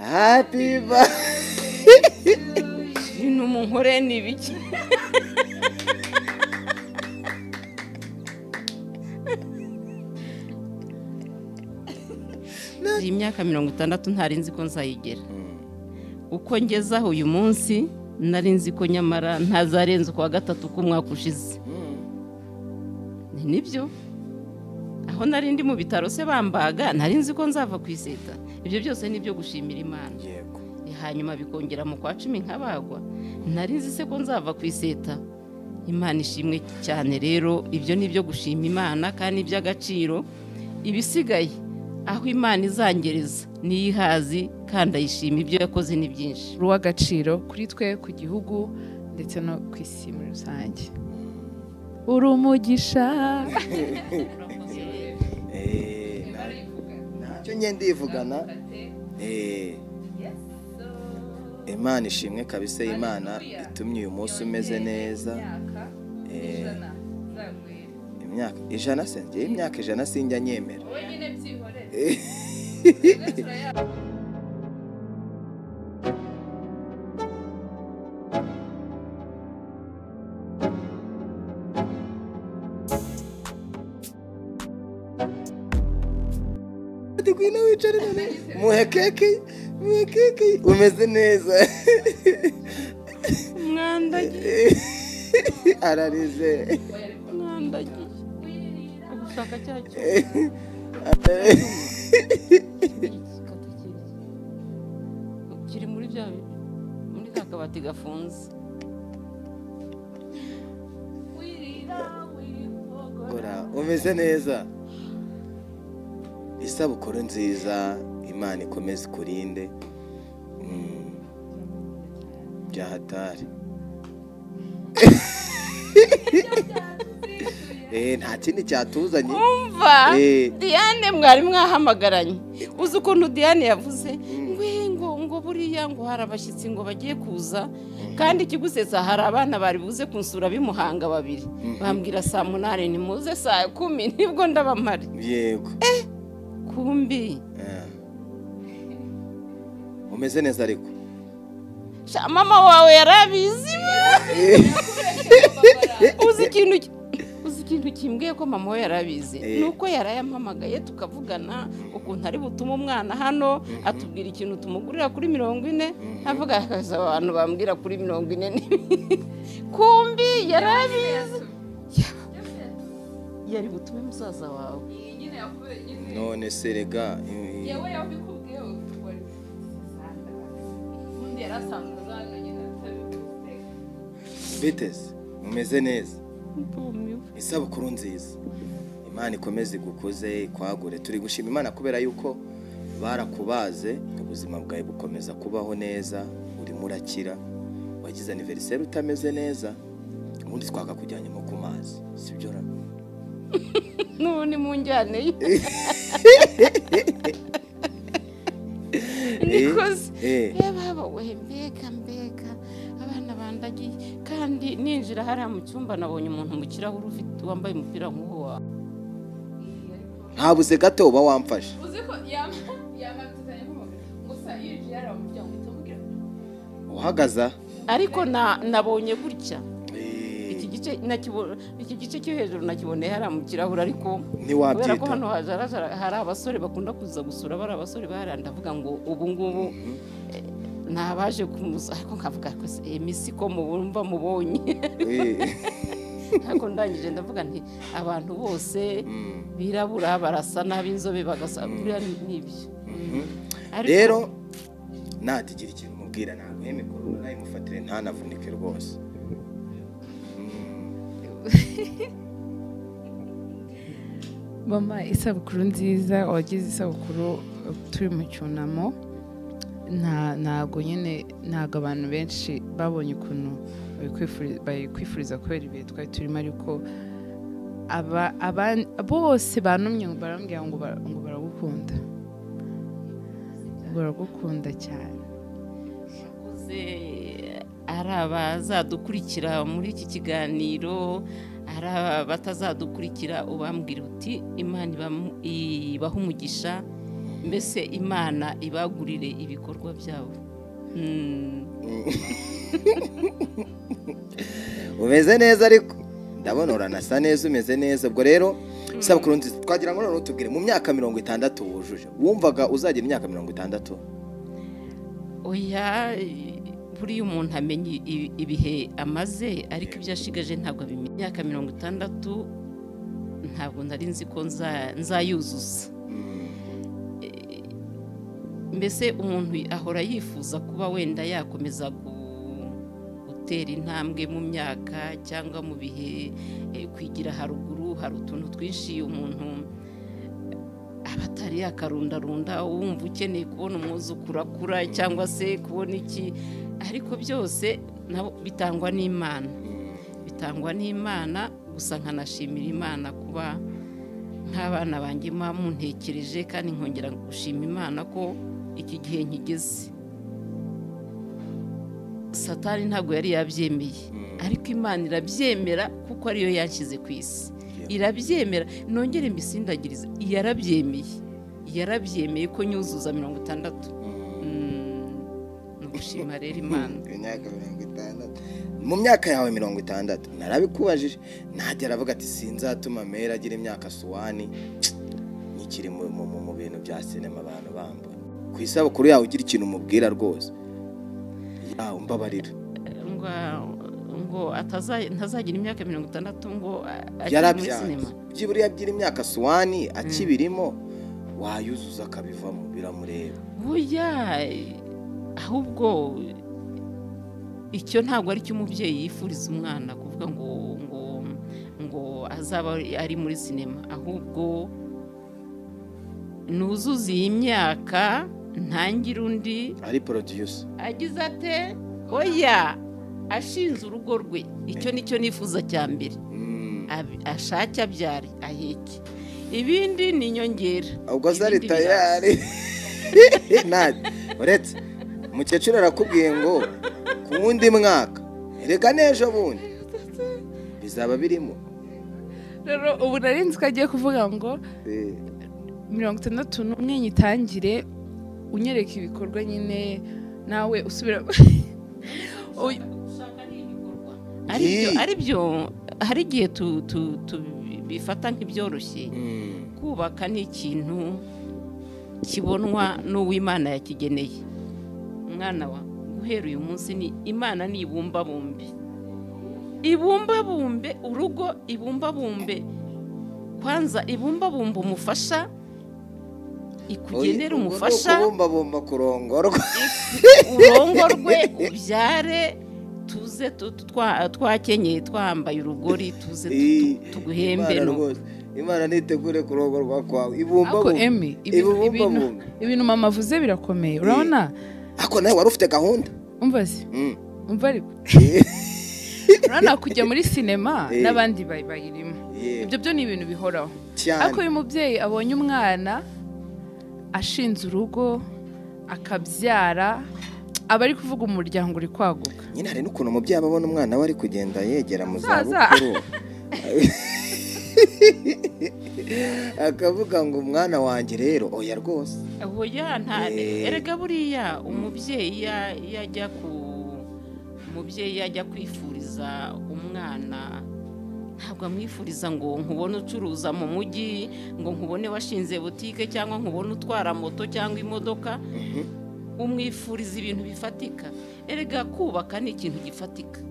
happy birthday ibintu mu nkore ni ibiki iyi myaka mirongo itandatu ntari nzi ko nzayigera uko ngezaho uyu munsi nari nzi ko nyamara ntazarenze ukwa gatatu k'umwaka ushize ni nibyo aho nari ndi mu bitaro se bambaga nari nzi ko nzava ku iseta ibyo byose ni ibyo gushimira imana yego hanyuma bikongera mu kwa cumi nk'abagwa nari nzi se ko nzava ku iseta imana ishimwe cyane rero ibyo ni ibyo gushima imana kandi iby'agaciro ibisigaye aho imana izangereza niyo ihazi kandi ayishima ibyo yakoze ni byinshi ruw'agaciro kuri twe ku gihugu ndetse no ku isi muri rusange uri umugisha Eh, na- ntacyo ngenda yivugana imana ishimwe kabisa imana itumye uyu munsi umeze neza Eh, imyaka ijana se njyewe imyaka ijana sinjya nyemera Ati Gwina wicare none muhe keke muhe keke umeze neza mwandagiye ararize mwandagiye ugushaka cyacyo kiri muri bya muri ka kabati gafunze ora umeze neza isabukuru nziza imana ikomeze ikurinde Mm. bya hatari Eh, nta kindi cyatuzanye umva Eh. diane mwari mwahamagaranye uzi ukuntu diane yavuze ngo "Eh, ngo ngo buriya ngo hari abashyitsi ngo bagiye kuza kandi ikigusetsa hari abana bari buze kunsura b'imuhanga babiri bambwira saa munani nimuze saa kumi nibwo ndabamare yego kumbi Eh. umeze neza ariko sha mama wawe yarabizi uzi ikintu ki- uzi ikintu kimbwiye ko mama we yarabizi Eh. ni uko yarayampamagaye tukavugana ukuntu ari butume umwana hano atubwira ikintu tumugurira kuri mirongo ine avuga akazi abantu bambwira kuri mirongo ine n'ibiri kumbi yarabizi yari butume musaza wawe none serega biteze umeze neza ndumiwe isabukuru nziza imana ikomeze igukuze ikwagure turi gushima imana kubera yuko barakubaze ubuzima bwawe bukomeza kubaho neza urimo urakira wagize aniveriseri utameze neza ubundi twakakujyanye nko ku mazi sibyo ra n'ubundi mu njyane ye nikoze Eh. yababa we mbega mbega abana bandagiye kandi ninjira hariya mu cyumba nabonye umuntu mu kirahure ufite wambaye umupira nk'uwo wawe ntabuze gato uba wamfashe uhagaze aha ariko na- nabonye gutya Eh, iki gice nakibo- iki gice cyo hejuru nakiboneye hariya mu kirahure ariko kubera ko ntiwabyita hano hazarazara- hari abasore bakunda kuza gusura bari abasore bahariya ndavuga ngo ubu ngubu eh, ni abaje kumuza ariko nkavuga rwose emisi ko mubumva mubonye Eh. ariko ndangije ndavuga nti abantu bose Mm. birabura barasa n'ab'inzobe bagasa buriya ni ni ibyo Ariko- rero natigira ikintu mubwira ntabwo heme korona nayimufatire ntanavunike rwose mama isabukuru nziza wagize isabukuru eh, turi mu cyunamo nta- ntabwo nyine ntabwo abantu benshi babonye ukuntu babikwifuri- bayikwifuriza kubera ibihe twari turimo ariko aba- aba- bose banumye barambwira ngo bara- ngo baragukunda baragukunda cyane bakuze ari abazadukurikira muri iki kiganiro ari abatazadukurikira ubambwira uti imana ibamu- ibahe umugisha mbese imana ibagurire ibikorwa byabo Mm. umeze neza ariko ndabona uranasa neza umeze neza ubwo rero isabukuru nziza twagira ngo noneho tubwire mu myaka mirongo itandatu wujuje wumvaga uzagira imyaka mirongo itandatu oya buriya umuntu amenya i- ibihe amaze ariko ibyo ashigaje ntabwo abimenya imyaka mirongo itandatu ntabwo nari nzi ko nza- nzayuzuza E- mbese umuntu ahora yifuza kuba wenda yakomeza gu- gutera intambwe mu myaka cyangwa mu bihe e, kwigira haruguru hari utuntu twinshi umuntu aba atari yakarundarunda wumva ukeneye kubona umwuzukuru akura cyangwa se kubona iki ariko byose nabo bitangwa n'imana bitangwa n'imana gusa nkanashimira imana kuba nk'abana banjye muba muntekereje kandi nkongera gushima imana ko iki gihe nkigeze satani ntabwo yari yabyemeye ariko imana irabyemera kuko ariyo yashyize ku isi irabyemera nongere mbisindagirize yarabyemeye yarabyemeye ko nyuzuza mirongo itandatu Mm, ni ugushima rero imana imyaka mirongo itandatu mu myaka yawe mirongo itandatu narabikubajije ntajya aravuga ati sinzatuma mera agira imyaka suwani nikiri mu mu- mu- mu bintu bya sinema abantu bamba ku isabukuru yawe ugira ikintu umubwira rwose yawe mbabarira ngo ngo ataza- ntazagira imyaka mirongo itandatu ngo a- ajye muri sinema yarabyanze byibura iyo abyira imyaka suwani akibirimo wayuzuza akabivamo biramureba burya eh, ahubwo icyo ntabwo ari cyo umubyeyi yifuriza umwana kuvuga ngo ngo ngo azaba ari muri sinema ahubwo nuzuze iyi myaka ntangire undi ari porodiyusa agize ate oya ashinze urugo rwe icyo nicyo nifuza cya mbere Mm. Ab- ashake abyare aheke ibindi ni inyongera ubwo zari Ibindi biraza. tayari ntajya uretse umukecuru arakubwiye ngo ku wundi mwaka reka n'ejo bundi bizaba birimo rero ubu nari nzi ko agiye kuvuga ngo Eh, mirongo itandatu n'umwe nyitangire unyereka ibikorwa nyine nawe usubira Uy- ari byo Yee. ari byo hari igihe tu- tu- tubifata nk'ibyoroshye mm, kubaka ni ikintu kibonwa n'uw'imana yakigeneye mwana wa guhera uyu munsi ni imana ni ibumbabumbe ibumbabumbe urugo ibumbabumbe kwanza ibumbabumbe umufasha ikugenera ubu ni umufasha ukubumbabumba kurongorwa urongorwe ubyare tuze tu- tu- twa- twakenyeye twambaye urugori tuze tu- tu- Eh, tuguhembe Imana no rwose, imana nitegure kurongorwa kwawe ariko ibumbabumba emi ibintu ibintu- ibubumbabumba ibintu mama avuze birakomeye urabona ariko nawe wari ufite gahunda umva se Mm. umva ariko urabona kujya muri sinema Eh. n'abandi bayi- bayirimo Yeah, ibyo byo ni ibintu bihoraho cyane ariko uyu mubyeyi abonye umwana ashinze urugo akabyara aba ari kuvuga umuryango uri kwaguka nyine hari n'ukuntu umubyeyi aba abona umwana we ari kugenda yegera mu za Musaza. bukuru akavuga ngo umwana wanjye rero oya rwose oya nta Eh. erega buriya umubyeyi ya- yajya ku umubyeyi yajya kwifuriza umwana ntabwo amwifuriza ngo nkubone ucuruza mu mujyi ngo nkubone washinze butike cyangwa nkubone utwara moto cyangwa imodoka umwifuriza ibintu bifatika erega kubaka ni ikintu gifatika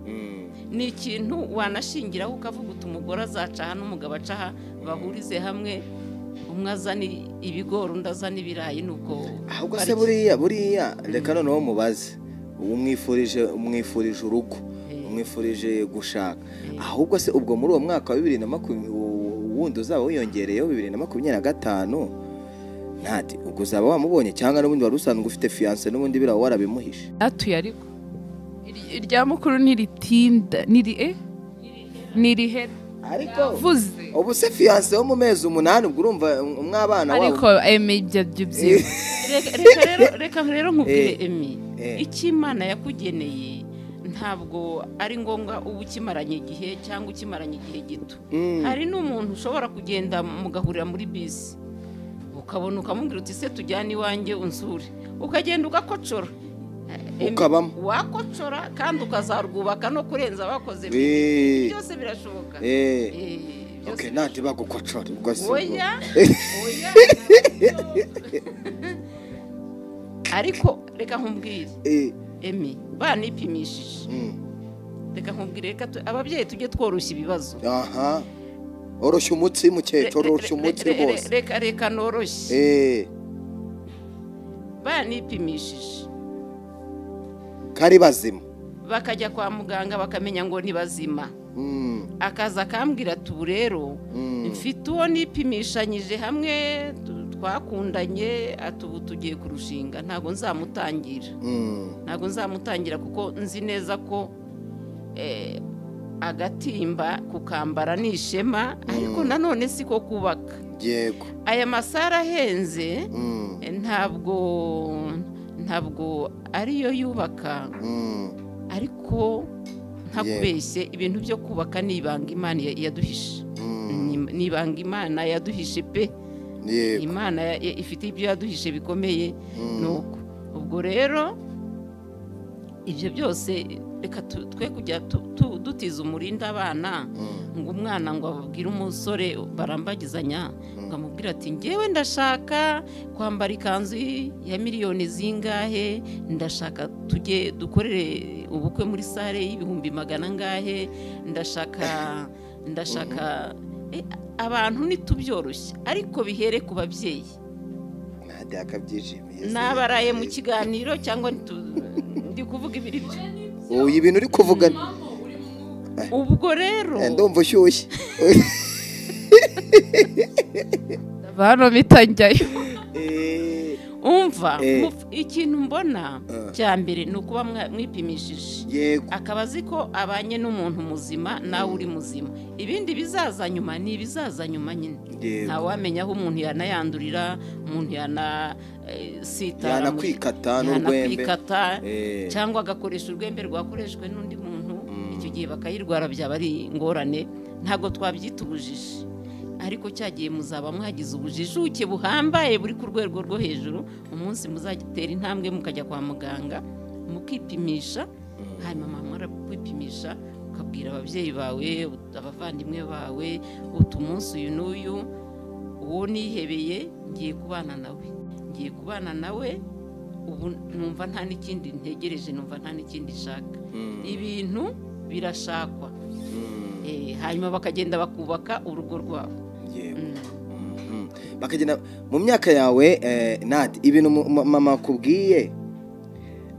ni ikintu wanashingiraho ukavuga uti umugore azaca aha n'umugabo aca aha bahurize hamwe umwe azana ibigori undi azana ibirayi nuko ahubwo se buriya buriya reka noneho mubaze uwo umwifurije umwifurije urugo Eh. umwifurije gushaka Eh. ahubwo se ubwo muri uwo mwaka wa bibiri na makumyabiri wundi uzaba wiyongereyeho bibiri na makumyabiri na gatanu ntati ubwo uzaba wamubonye cyangwa n'ubundi wari usanzwe ufite fiyanse n'ubundi biraba warabimuhishe natuye ariko Iri- irya mukuru ntiritinda niri e nirihera ariko vuze ubu se fiyanse wo mu mezi umunani ubwo urumva umwabana ariko wabo emi ibyo byo byiza Reka- reka rero- reka rero nkubwire Eh. emi Eh. icyo imana yakugeneye ntabwo ari ngombwa uba ukimaranye igihe cyangwa ukimaranye igihe gito Mm. hari n'umuntu ushobora kugenda mugahurira muri bisi ukabona ukamubwira uti se tujyane iwanjye unsure ukagenda ugakocora Ukabamo. wakocora kandi ukazarwubaka no kurenza bakoze Eh. byose birashoboka Eh. Eh, byose okay nanjye bagukocora ubwo si ubwo. oya oya ariko reka nkubwire Eh, emi banipimishije mm. reka nkubwire reka tu- ababyeyi tujye tworoshya ibibazo aha oroshya umutsi Re- mukecuru re- oroshya umutsi re- re- rwose reka reka noroshye Eh, banipimishije kari bazima bakajya kwa muganga bakamenya ngo ni bazima Mm, akaza akambwira ati ubu rero mm. mfite uwo nipimishanyije hamwe tu- twakundanye ati ubu tugiye kurushinga ntabwo nzamutangira Mm, ntabwo nzamutangira kuko nzi neza ko eh, agatimba kukambara ni ishema ariko nanone si ko kubaka yego aya masara ahenze Mm, eh, ntabwo ntabwo ariyo yubaka mm. ariko Yego. ntakubeshye ibintu byo kubaka ni ibanga imana ya- yaduhishe Mm. Ni- ni ibanga imana yaduhishe pe yego imana ya- ya- ifite ibyo yaduhishe bikomeye Mm. nuko ubwo rero ibyo byose reka tu- twe kujya tu- tu- dutiza umurinda abana Mm, ngo umwana ngo ababwire umusore barambagizanya ukamubwira ati ngewe ndashaka kwambara ikanzu ya miliyoni zingahe ndashaka tujye dukorere ubukwe muri sare y'ibihumbi magana angahe ndashaka ndashaka Eh, abantu ntitubyoroshye ariko bihere ku babyeyi nta akabyishimiye nabaraye mu kiganiro cyangwa nitu- ndi kuvuga ibiri byo uyu ibintu uri kuvuga ni- ubwo rero Eh, ndumva ushyushye hano bita njyayo Eh, umva Eh. muf- ikintu mbona Eh. cya mbere ni ukuba mwa- mwipimishije yego akaba azi ko abanye n'umuntu muzima nawe uri muzima ibindi bizaza nyuma ni ibizaza nyuma nyine yego ntawamenya aho umuntu yanayandurira umuntu yana eh, sitara yanakwikata n'urwembe yanakwikata Eh, cyangwa agakoresha urwembe rwakoreshejwe n'undi muntu Mm. icyo gihe bakayirwara byaba ari ingorane ntabwo twabyita ubujiji ariko cyagiye muzaba mwagize ubujijuke buhambaye buri ku rwego rwo hejuru umunsi muzagitera intambwe mukajya kwa muganga mukipimisha hanyuma mwamara kwipimisha ukabwira ababyeyi bawe abavandimwe bawe utu umunsi uyu n'uyu uwo nihebeye ngiye kubana nawe ngiye kubana nawe ubu numva nta n'ikindi ntegereje numva nta n'ikindi nshaka mm, ibintu birashakwa mm, Eh, hanyuma bakagenda bakubaka urugo rwabo yego Mm. Mhm. bakagenda mu myaka yawe eh, nadi ibintu mu- ma- mama akubwiye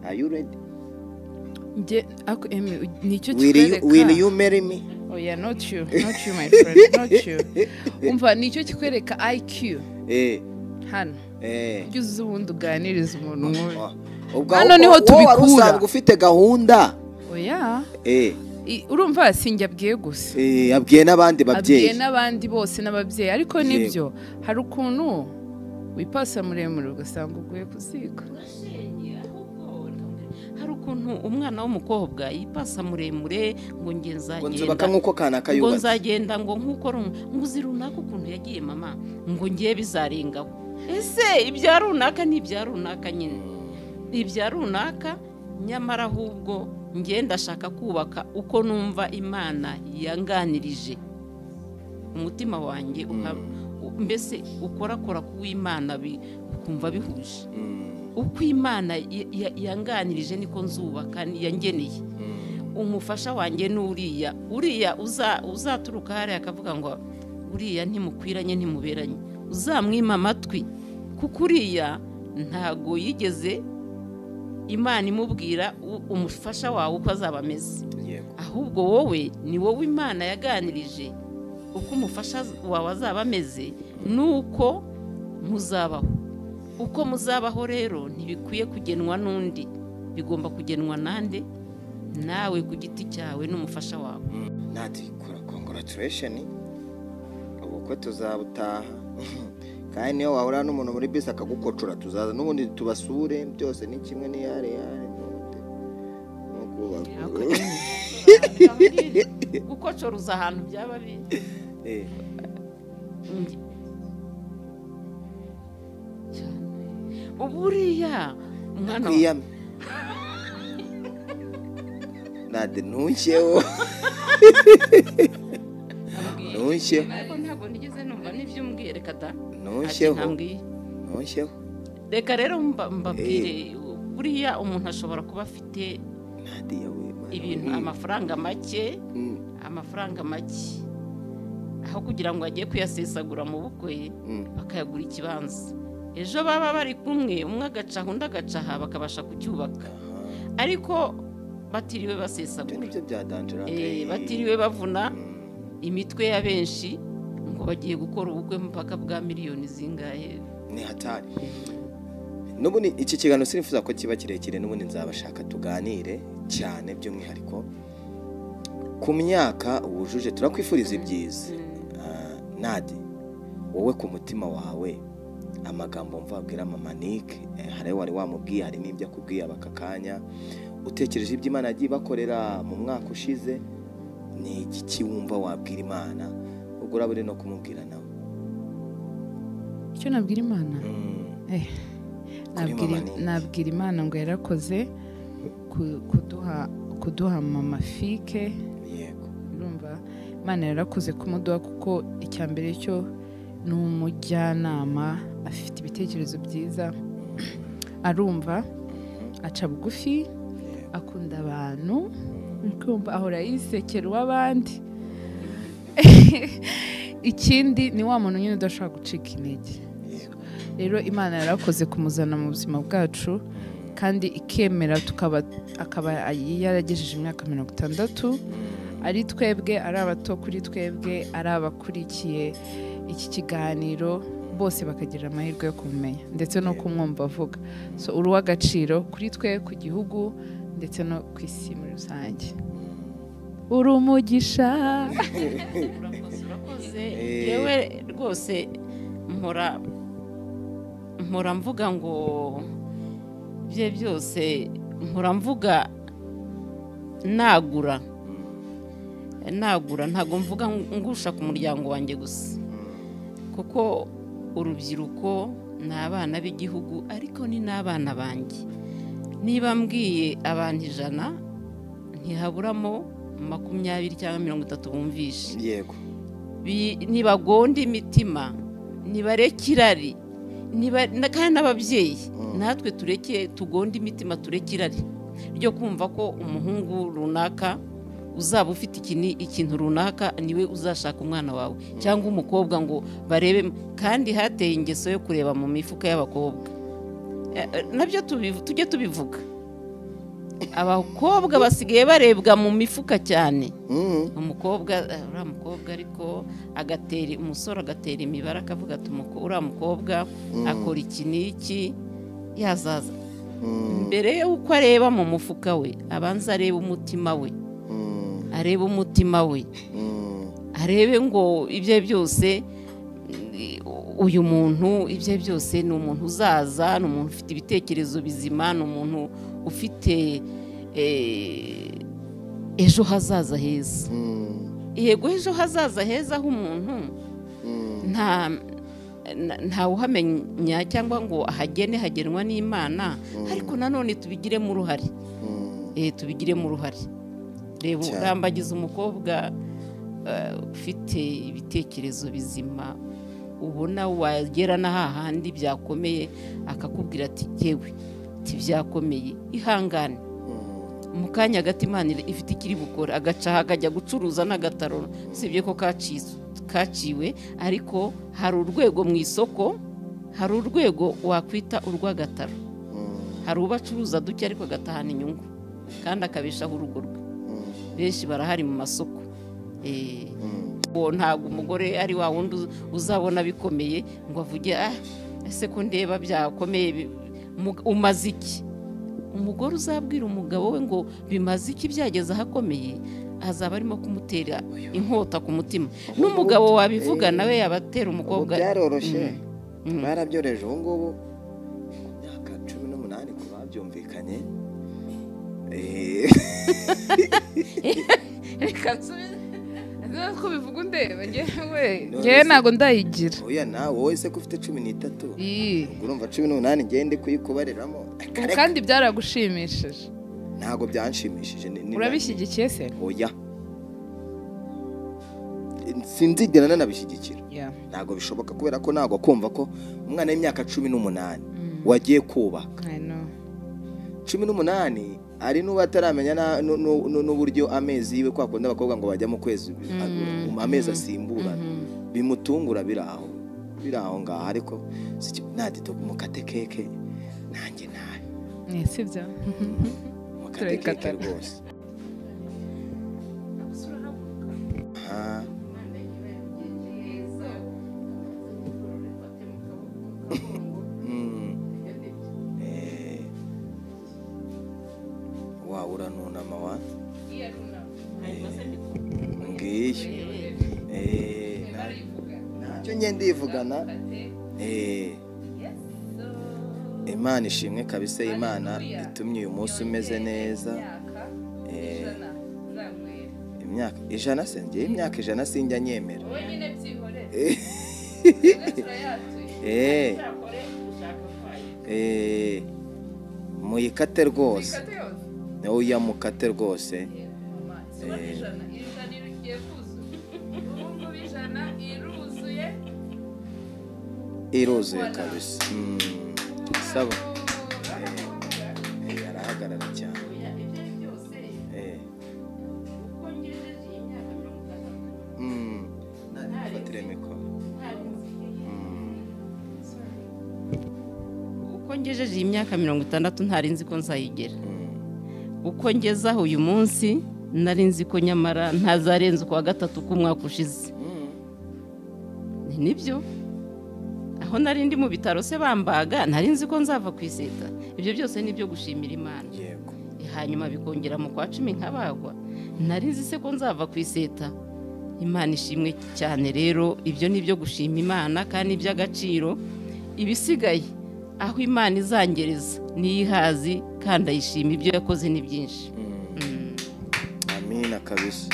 Are you ready? njye ako emi nicyo Will you- kikwereka will you marry me? oya not you not you my friend not you umva nicyo kikwereka IQ Eh, hano eh. ujye uzi ubundi uganiriza umuntu nk'uyu Ah, ubwo Hano aho- niho wowe wari tubikura. usanzwe ufite gahunda oya eh, i- urumva sinjye abwiye gusa eh, yabwiye n'abandi abwiye babyeyi n'abandi bose n'ababyeyi ariko Yego. nibyo hari ukuntu wipasa muremure ugasanga uguye ku ziko hari ukuntu umwana w'umukobwa yipasa muremure ngo njye ngo nzagenda nzubaka nk'uko kana ngo kayubatse nzagenda ngo nk'uko rum- ngo uzi runaka ukuntu yagiye mama ngo ngiye bizarengaho ese ibya runaka ni ibya runaka nyine ibya runaka nyamara ahubwo ngiye ndashaka kubaka uko numva imana yanganirije umutima wanjye uha- u- mbese ukorakora ku w'imana bi- ukumva bihuje Mm, uko imana ya- ya- yanganirije niko nzubaka ni- yangeneye mm, umufasha wanjye ni uriya uriya uza- uzaturuka hariya akavuga ngo uriya ntimukwiranye ntimuberanye uzamwima amatwi kuko uriya ntago yigeze imana imubwira u- umufasha wawe uko azaba ameze yego ahubwo wowe ni wowe imana yaganirije uko umufasha wawe azaba ameze nuko muzabaho uko muzabaho rero ntibikwiye kugenwa n'undi bigomba kugenwa nande nawe ku giti cyawe n'umufasha wawe Mm, nadi kora congratulation ubukwe tuzabutaha kandi niyo wahura n'umuntu muri bisi akagukocora tuzaza n'ubundi tubasure byose ni kimwe n'iyare yare nuko bagu- gukocoruza ahantu byaba biri Eh, uburiya umwana wa- kwiyame nade ntushyeho ntushyeho ariko ntabwo nigeze numva n'iby'umbwiye reka da ntushyeho Ati, ntambwiye. ntushyeho reka rero mba- mbabwire buriya umuntu ashobora kuba afite nade yawe Mana, ibintu mm, amafaranga make mm, amafaranga make aho kugira ngo ajye kuyasesagura mu bukwe mm. bakayagura ikibanza ejo baba bari kumwe umwe agacaha undi agacaha bakabasha kucyubaka Aha. ariko batiriwe ibyo basesagura nibyo bya danjira Eh, batiriwe bavuna imitwe ya benshi ngo bagiye gukora ubukwe mpaka bwa miliyoni zingahe ni hatari n'ubundi iki kiganiro sinifuza ko kiba kirekire n'ubundi nzabashaka tuganire cyane by'umwihariko ku myaka wujuje turakwifuriza ibyiza Ah, nadi wowe ku mutima wawe amagambo mva wabwira mama Nick eh, hari ayo wari wamubwiye hari n'ibyo akubwiye aka kanya utekereje ibyo imana yagiye ibakorera mu mwaka ushize ni igiki wumva wabwira imana ubwo uraba uri no kumubwira nawe icyo nabwira imana Mm. Eh, Kuri nabwira- mama ni iki? nabwira imana ngo yarakoze ku- kuduha kuduha mama fike yego urumva imana yarakoze kumuduha kuko icya mbere cyo ni umujyanama afite ibitekerezo byiza arumva aca bugufi akunda abantu uri kumva ahora yisekera uw'abandi ikindi ni wa muntu nyine udashobora gucika intege yego rero imana yarakoze kumuzana mu buzima bwacu kandi ikemera tukaba akaba yaragejeje imyaka mirongo itandatu ari twebwe ari abato kuri twebwe ari abakurikiye iki kiganiro bose bakagira amahirwe yo kumumenya ndetse no kumwumva avuga so uri uw'agaciro kuri twe ku gihugu ndetse no ku isi muri rusange uri umugisha urakoze urakoze Eh. yewe rwose mpora mpora mvuga ngo bye byose mpora mvuga nagura nagura ntabwo mvuga ngusha ku muryango wanjye gusa kuko urubyiruko ni abana b'igihugu ariko ni n'abana banjye niba mbwiye abantu ijana ntihaburamo makumyabiri cyangwa mirongo itatu bumvishe yego bi- nibagonda imitima nibareke irari niba- na- kandi n'ababyeyi Mm. natwe tureke tugonde imitima tureke irari ryo kumva ko umuhungu runaka uzaba ufite ikini- ikintu runaka niwe uzashaka umwana wawe cyangwa umukobwa ngo barebe kandi hateye ingeso yo kureba mu mifuka y'abakobwa Eh, eh, nabyo tubivu- tujye tubivuga abakobwa basigaye barebwa mu mifuka cyane Mm. umukobwa eh, uriya mukobwa ariko agatera umusore agatera imibare akavuga ati "Umuko- uriya mukobwa akora iki n'iki yazaza Mm. mbere y'uko areba mu mufuka we abanza arebe umutima we Mm. arebe umutima we Mm. arebe ngo ibye byose mm, uyu muntu ibye byose ni umuntu uzaza ni umuntu ufite ibitekerezo bizima ni umuntu ufite eh, ejo hazaza heza Mm. yego ejo hazaza heza h'umuntu Mm. nta na- ntawe uhamenya cyangwa ngo ahagene hagenwa n'imana ariko nanone tubigiremo uruhare Mm. eh tubigiremo uruhare reba Cyane. urambagiza umukobwa eh, ufite ibitekerezo bizima ubona wagera na hahandi byakomeye akakubwira ati yewe ati byakomeye ihangane Mm. mu kanya gato imana iri- ifite ikiri bukora agacaha akajya gucuruza n'agataroro usibye ko kaci- kaciwe ariko hari urwego mu isoko hari urwego wakwita urw'agataro Mm. hari uba acuruza duke ariko agatahana inyungu kandi akabeshaho urugo rwe Mm. benshi barahari mu masoko Eh, Mm. uwo ntabwo umugore ari wa wundi uz- uzabona bikomeye ngo avuge ah ese ko ndeba byakomeye bi- mu- umaze iki umugore uzabwira umugabo we ngo bimaze iki byageze ahakomeye azaba arimo kumutera inkota ku mutima n'umugabo wabivuga nawe yabatera ubu umukobwa byaroroshye Mm. Mm. barabyoreje ubu ngubu ku myaka cumi n'umunani ku babyumvikanye Eh, reka nsubize ko bivuga undeba ngewe ngewe ntabwo ndayigira oya nawe wowe se ko ufite cumi n'itatu Iyi. ubwo urumva cumi n'umunani ngende kuyikubariramo Ubu Kare- kandi byaragushimishije ntabwo byanshimishije ni- ni- urabishyigikiye se oya sinzigera nanabishyigikira Yeah. ntabwo bishoboka kubera ko ntabwo kumva ko umwana w'imyaka cumi n'umunani wagiye kubaka I know. cumi n'umunani ari n'ubu ataramenya na- nu- nu- nu- n'uburyo amezi yiwe kwa kundi abakobwa ngo bajya mu kwezi mu amezi asimburana bimutungura biri aho biri aho ngaho ariko natito mukate keke nanjye nawe Ni sibyo mukate keke Turayikata. rwose aha Eh, wa uranunama wa ngiyi Eh, na- ntacyo ngenda yivugana imana ishimwe kabisa imana itumye uyu munsi umeze neza Eh, imyaka ijana se njye imyaka ijana sinjya nyemera Eh. Eh, muyikate rwose oya mukate rwose iruzuye kabisa Mm, saba Eh, eh, arahagarara cyane Eh. Mm, na- nifatire mikoro uko ngejeje iyi myaka mirongo itandatu ntari nzi ko nzayigera Mm, uko ngezeho uyu munsi nari nzi ko nyamara ntazarenza ukwa gatatu k'umwaka ushize mm. Ni nibyo aho nari ndi mu bitaro se bambaga nari nzi ko nzava ku iseta ibyo byose ni ibyo gushimira imana yego hanyuma bikongera mu kwa cumi nk'abagwa nari nzi se ko nzava ku iseta imana ishimwe cyane rero ibyo ni ibyo gushima imana kandi iby'agaciro ibisigaye aho imana izangereza niyihazi kandi ayishima ibyo yakoze ni byinshi Mm. amina kabisa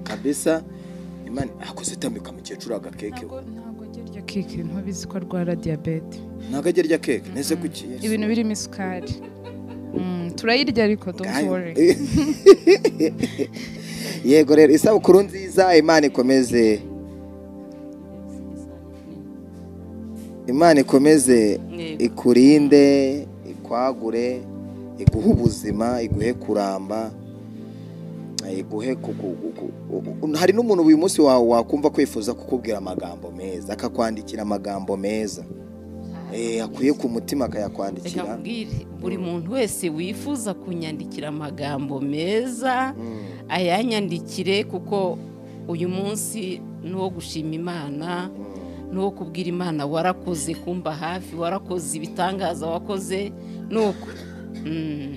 kabisa imana akoze itambika mukecuru agakeke we. ntabwo ajya arya keke ntubizi ko arwara diyabete ntabwo ajya arya keke neze kuki Yesu? ibintu birimo isukari Mm, turayirya ariko don't Ngayo. worry yego rero isabukuru nziza imana ikomeze imana ikomeze Yego. ikurinde ikwagure iguhe ubuzima iguhe kuramba iguhe ku- ku- ku- ku- hari n'umuntu uyu munsi wa- wakumva kwifuza kukubwira amagambo meza akakwandikira amagambo meza Eh, akwiye ku mutima reka akayakwandikira mbwire buri muntu wese wifuza kunyandikira amagambo meza ayanyandikire kuko uyu munsi ni uwo gushima imana ni uwo kubwira imana warakoze kumba hafi warakoze ibitangaza wakoze ni uko Mm.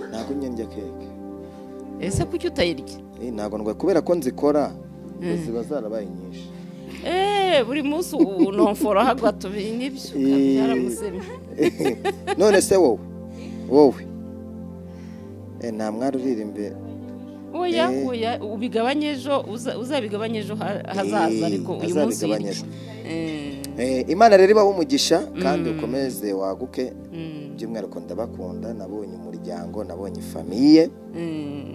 ntabwo njya keke ese kuki utayirya Eh, ntabwo ndwaye kubera ko nzikora ziba zarabaye nyinshi eee buri munsi ubu nomfora hagwa tubiri n'ibyo Eh. byaramusemye none se wowe wowe Eh, nta mwari urira imbere oya Eh. oya ubigabanye ejo uza- uzabigabanye ejo ha- hazaza Eh, ariko uyu munsi azabigabanye wirya ejo. Eh. Eh, imana rero ibahe umugisha kandi ukomeze waguke Mm. by'umwihariko ndabakunda nabonye umuryango nabonye famiye Mm.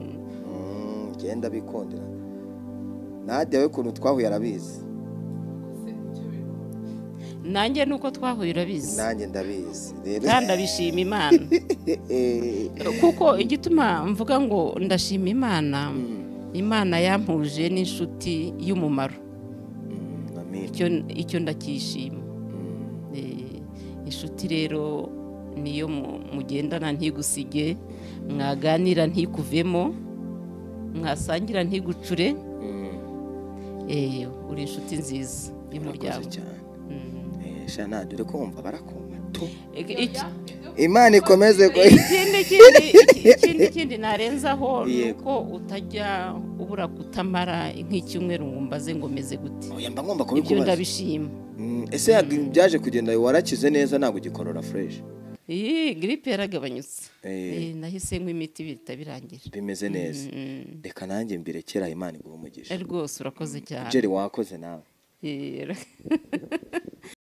Mm, ngenda bikundira nadia we ukuntu twahuye arabizi nanjye nuko twahuye urabizi nanjye ndabizi rero kandi abishima imana Eh, kuko igituma mvuga ngo ndashima imana imana yampuje n'inshuti y'umumaro mm, amina. icyo icyo ndakishima Eh, inshuti rero niyo mu- mugendana ntigusige mwaganira ntikuvemo mwasangira ntigucure Mm, Eh, uri inshuti nziza murakoze y'umuryango cyane Mm. Eh, sha nadia uri kumva barakumva tu Ik- ik- imana ikomeze ku- ikindi ikindi ikindi ikindi narenzaho ni Yego. uko utajya ubura kutamara nk'icyumweru ngo mbaze ngo meze gute oya mba ngomba ibyo kubikubaza ndabishima Mm, ese byaje kugenda warakize neza ntabwo ugikorora fureshi iyi giripe yaragabanyutse Eh. Eh, nahise nkwa imiti bihita birangira bimeze neza Mm. reka nanjye mbirekera imana iguha umugisha Eh, rwose urakoze cyane jerry wakoze nawe Eh,